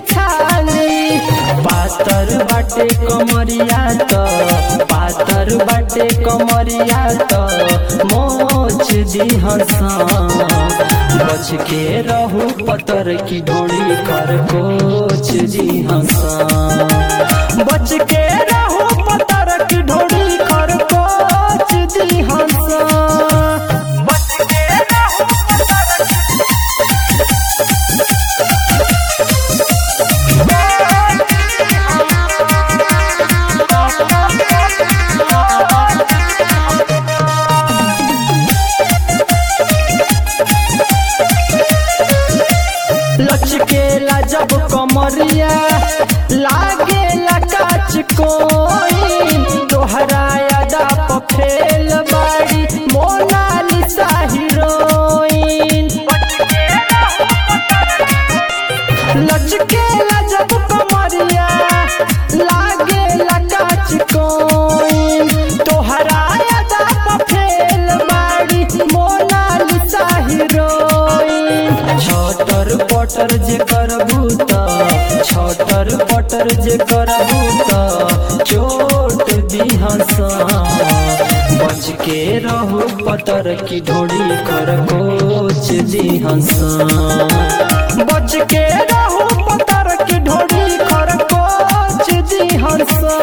छाली पातर बाटे कमरिया त पातर बाटे कमरिया त मोच दी हंसा बच के रहू पतर की ढोली खरकोच दी हंसा बच के रहू पतर की ढोली खरकोच दी हंसा बच के रहू पतर लचकेला जब कमरिया लागे काच कोई तोहरा यादा पफेल बाड़ी मोनालिसा हीरोइन लचकेला जब कमरिया लागे काच कोई तोहरा यादा पफेल बाड़ी मोनालिसा हीरोइन छटर पटर जे करबू त छटर पटर जे करबू त चोट दिहसा बच के रहू पतर की ढोड़ी खरकोच दिहसा बच के रहू पतर की ढोड़ी खरकोच दिहसा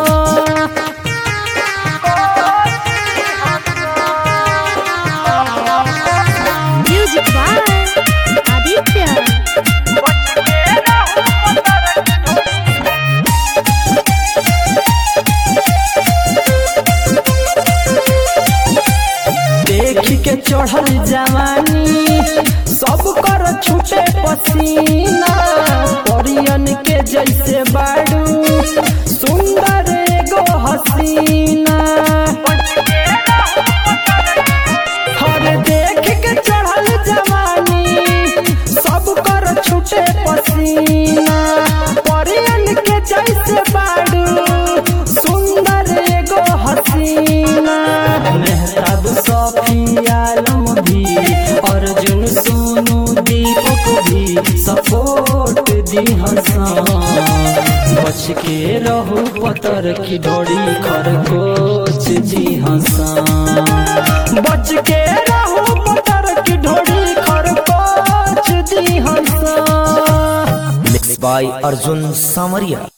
Music by Aditya. देख के चढ़ल जवानी सब कर छूटे पसीना परियन के जैसे बाड़ू सुंदर एगो हसीना हर देख के चढ़ल जवानी सब कर छूटे पसीना परियन के जैसे बाड़ू सुंदर एगो हसीना मेहताब सफी आलम भी अर्जुन सोनू दीपक भी सपोर्ट दी हंसा बच के रहू पतर की ढोड़ी खरकोच जी हंसा बच के रहू पतर की ढोड़ी खरकोच दी हंसा Mixed by Arjun Samaria.